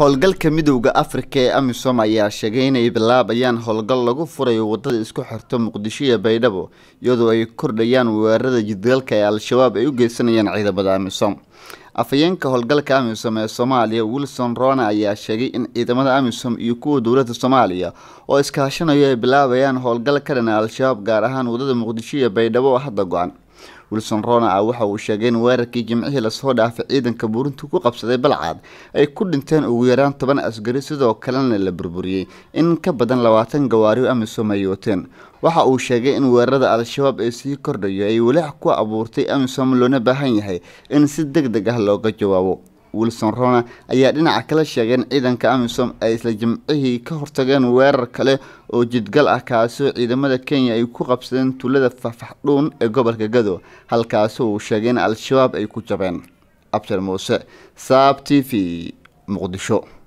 howlgalka midowda afrika ee amisom ayaa sheegay inay bilaabayaan howlgal lagu furayo wadada isku xirto muqdisho iyo baydhabo iyadoo ay kordhayaan weerarada jidgalka ee al-shabaab ay u geysanayaan ciidamada amisom afhayeenka howlgalka amisom ee soomaaliya wilson rona ayaa sheegay in ciidamada amisom iyo kuwa dowladda soomaaliya oo iskaashanayo ay bilaabayaan howlgal ka dhana al-shabaab gaar ahaan wadada muqdisho iyo baydhabo oo hadda go-an wilson rona ah waxa uu sheegay in weerarkii jimcihii lasoo dhaafay ciidanka buurintu ku qabsaday balcad ay ku dhinteen ugu yaraan toban asgari sidoo kalena la burburiyey in ka badan labaatan gawaari amisom ay wateen waxa uu sheegay in weerarada al-shabaab ee sii kordhayo ay walaac ku abuurtay amisom loona baahan yahay in si deg deg ah looga jawaabo wilson rona ayaa dhinaca kala sheegay in ciidanka amisom ay isla jimcihii ka hortageen weerar kale oo jidgal ah kaasoo ciidamada kenya ay ku qabsadeen tuulada fafaxdhuun ee gobolka gado halkaasi uu sheegay in al-shabaab ay ku jabeen abshir muuse saab t v muqdisho